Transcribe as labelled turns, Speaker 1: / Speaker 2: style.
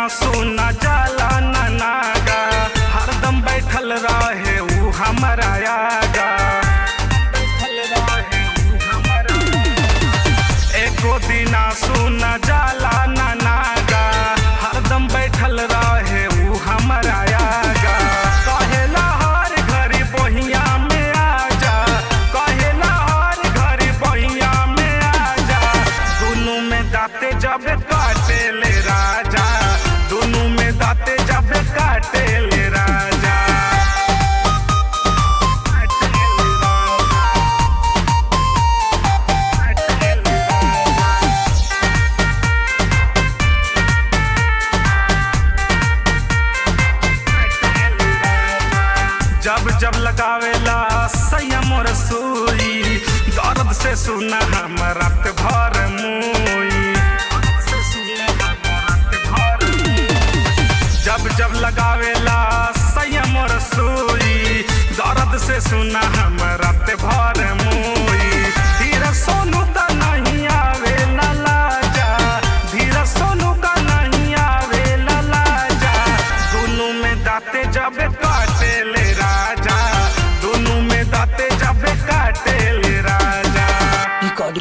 Speaker 1: सुना जाला ना नागा हरदम बैठल रहे ऊ हमारा आगा बैठल रहे ऊ हमारा एको दिना सुना जाला ना नागा हरदम बैठल रहे ऊ हमारा आगा कहेला हर घड़ी बहिया में आजा कहेला हर घड़ी बहिया में आजा दुनू में दाते जब काटे ले राजा दुनू में दाते जब काटे ले राजा काटे ले राजा काटे ले राजा जब जब लगावेला संयम रसोई दर्द से सुना हम रात भर मुई जब जब लगावेला संयम रसोई दर्द से सुना हम रात भर मुई धीरे सोनू का नहीं आवे लाजा धीरे सोनू का नहीं आवे लाजा दोनों में दाते जब काट